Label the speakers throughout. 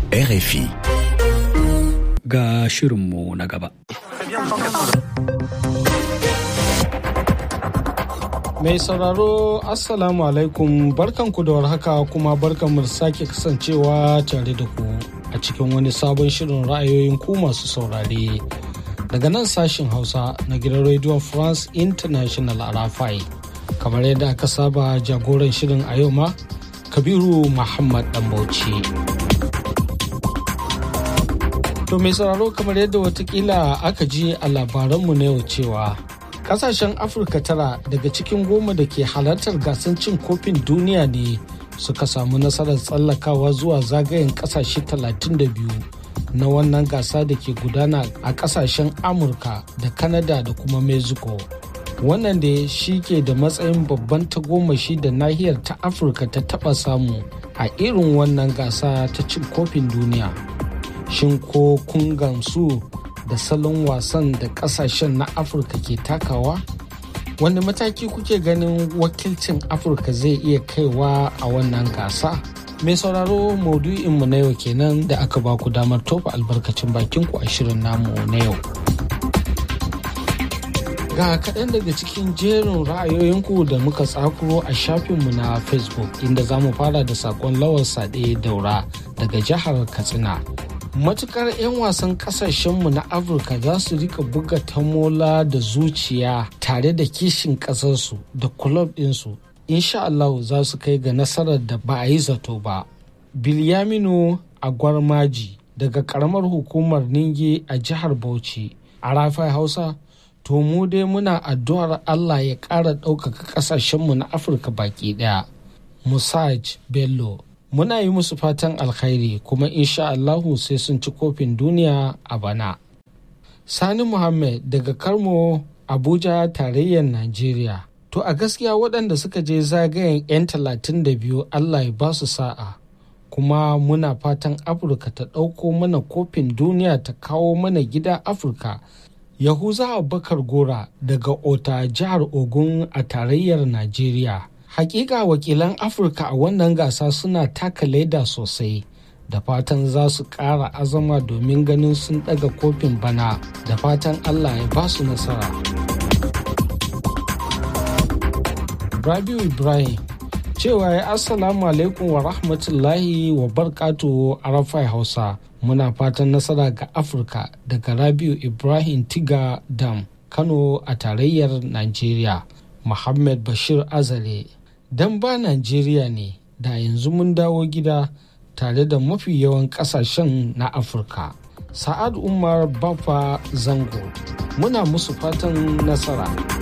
Speaker 1: RFI.
Speaker 2: Ga shirinmu na gaba.
Speaker 3: Mai sauraro Assalamu alaikum barkanku da warhaka kuma barkanmu da sake kasancewa tare da ku a cikin wani sabon shirin ra'ayoyin ku masu saurare. Daga nan sashin Hausa na gidan Radio France International a Rafai. Kamar yadda aka saba jagoran shirin a yau ma, Kabiru Muhammad Dambauci. To mai sauraro kamar yadda watakila aka ji a labaranmu na yau cewa kasashen afirka tara daga cikin goma da ke halartar gasar cin kofin duniya ne suka samu nasarar tsallakawa zuwa zagayen kasashe 32 na wannan gasa da ke gudana a kasashen amurka da kanada da kuma mexico wannan da shi ke da matsayin babban tagomashi da nahiyar ta afirka ta taba samu a irin wannan gasa ta cin kofin duniya shin ko kun gamsu da salon wasan da kasashen na afirka ke takawa wani mataki kuke ganin wakilcin afirka zai iya kaiwa a wannan gasa mai sauraro maudu'inmu na yau kenan da aka ba ku damar tofa albarkacin bakinku a shirin namu na yau ga kaɗan daga cikin jerin ra'ayoyinku da muka tsakuro a shafinmu na facebook inda za mu fara da saƙon lawar sade daura daga jihar katsina matukar 'yan wasan kasashenmu na afirka za su rika buga tamola da zuciya tare da kishin kasarsu da kulob ɗinsu insha Allah za su kai ga nasarar da ba a yi zato ba bilyaminu agwarmaji daga karamar hukumar ninge a jihar bauchi a rafai hausa to mu dai muna addu'ar allah ya ƙara ɗaukaka ƙasashenmu na afirka baki ɗaya musaj bello muna yi musu fatan alkhairi kuma insha Allahu sai sun ci kofin duniya a bana. Sani Muhammad daga Karmo Abuja tarayyar Najeriya. To a gaskiya waɗanda suka je zagayen 'yan talatin da biyu Allah ya ba su sa'a. Kuma muna fatan Afirka ta ɗauko mana kofin duniya ta kawo mana gida Afirka. Yahuza Abubakar Gora daga Ota jihar Ogun a tarayyar Najeriya. hakika wakilan afirka a wannan gasa suna taka leda sosai da fatan za su ƙara azama domin ganin sun ɗaga kofin bana da fatan allah ya ba su nasara rabiu ibrahim cewa ya assalamu alaikum wa rahmatullahi wa barkatu arafai hausa muna fatan nasara ga afirka daga rabiu ibrahim tiga dam kano a tarayyar nigeria muhammad bashir azare don ba Najeriya ne da yanzu mun dawo gida tare da mafi yawan kasashen na Afirka. Sa'ad Umar Bafa Zango muna musu fatan nasara.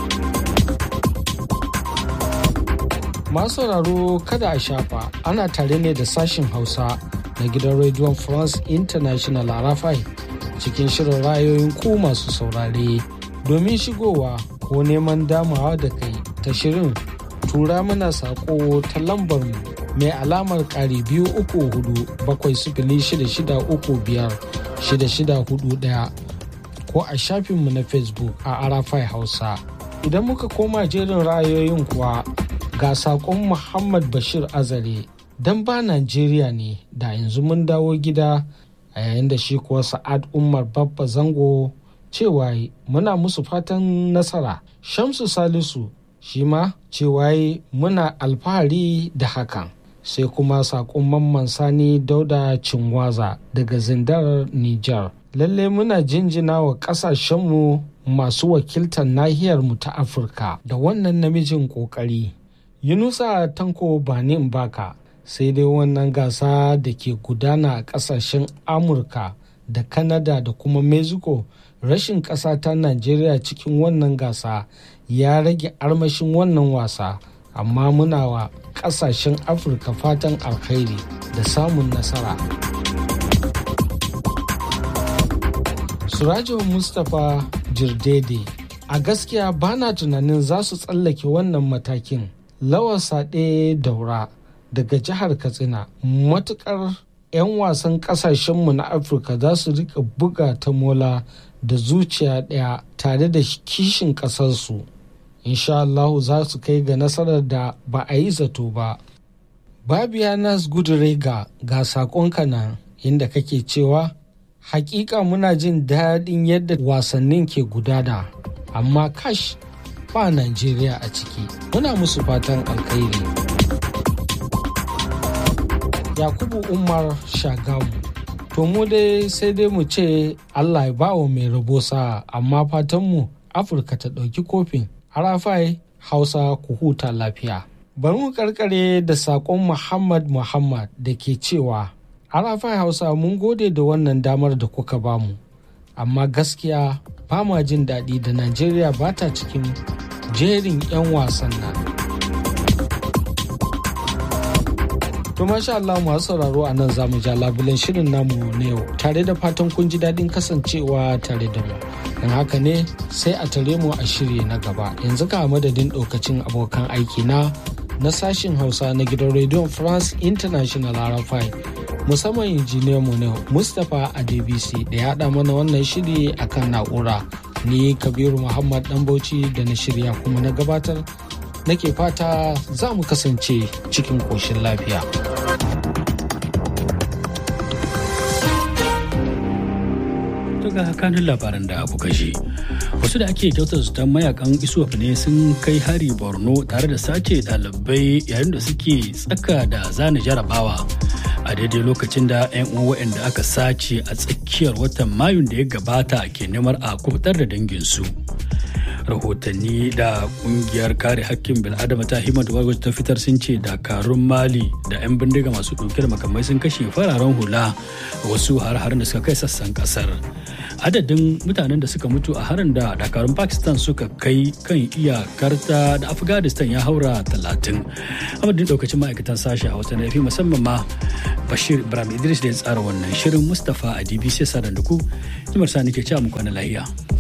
Speaker 3: Masu sauraro kada a shafa ana tare ne da sashin Hausa na gidan Radio France International a Rafai cikin shirin rayoyin ku masu saurare domin shigowa ko neman damawa da kai ta shirin tura mana sako ta lambar mu mai alamar ƙari biyu uku hudu bakwai sifili shida shida uku biyar shida shida hudu ɗaya ko a shafinmu na facebook a arafai hausa idan muka koma jerin ra'ayoyin kuwa ga sakon muhammad bashir azare dan ba najeriya ne da yanzu mun dawo gida a yayin da shi kuwa sa'ad umar babba zango cewa muna musu fatan nasara shamsu salisu shi ma cewa muna alfahari da hakan sai kuma saƙon mamman sani dauda cinwaza daga zindar niger lalle muna jinjina wa ƙasashenmu masu wakiltar nahiyarmu ta afirka da wannan namijin ƙoƙari yunusa tanko banin baka sai dai wannan gasa da ke gudana a ƙasashen amurka da kanada da kuma mexico rashin ƙasa ta najeriya cikin wannan gasa ya rage armashin wannan wasa amma muna wa kasashen afirka fatan alkhairi da samun nasara surajo mustapha jirdede a gaskiya bana tunanin za su tsallake wannan matakin lawar saɗe daura daga jihar katsina matukar 'yan wasan kasashenmu na afirka za su rika buga ta mola da zuciya ɗaya tare da kishin ƙasarsu insha Allahu za su kai ga nasarar da ba a yi zato ba. Babiya Nas Gudurega ga saƙonka nan inda kake cewa hakika muna jin daɗin yadda wasannin ke gudana amma kash ba Najeriya a ciki muna musu fatan alkhairi. Yakubu Umar Shagamu to mu dai sai dai mu ce Allah ya bawa mai rabo sa'a amma fatanmu Afirka ta ɗauki kofin harafai Hausa ku huta lafiya. Bari mu karkare da saƙon Muhammad Muhammad da ke cewa harafai Hausa mun gode da wannan damar da kuka bamu amma gaskiya ba ma jin daɗi da Najeriya ba ta cikin jerin 'yan wasan nan. To masha Allah masu sauraro a nan zamu ja labulen shirin namu na yau tare da fatan kun ji daɗin kasancewa tare da mu. Don haka ne sai a tare mu a shiri na gaba yanzu ka madadin ɗaukacin abokan aiki na na sashin Hausa na gidan rediyon France International RFI musamman injiniyan mu ne Mustapha Adebisi da ya haɗa mana wannan shiri akan na'ura. Ni Kabiru Muhammad Bauchi da na shirya kuma na gabatar nake fata za mu kasance cikin ƙoshin lafiya.
Speaker 1: ga kanun labaran da abu kashe wasu da ake kyautar su mayakan isuwaf ne sun kai hari borno tare da sace ɗalibai yayin da suke tsaka da zane jarabawa a daidai lokacin da 'yan uwa waɗanda aka sace a tsakiyar watan mayun da ya gabata ke neman a kubutar da danginsu. rahotanni da kungiyar kare hakkin bil'adama ta himmat wajh ta fitar sun ce dakarun mali da 'yan bindiga masu ɗauke da makamai sun kashe fararen hula wasu har-harin da suka kai sassan kasar adadin mutanen da suka mutu a harin da dakarun pakistan suka kai kan iyakarta da afghanistan ya haura talatin amadin daukacin ma'aikatan sashi a wata nafi musamman ma bashir ibrahim idris da ya tsara wannan shirin mustapha a dbc sadan da ku jimar sani ke cewa muku na lahiya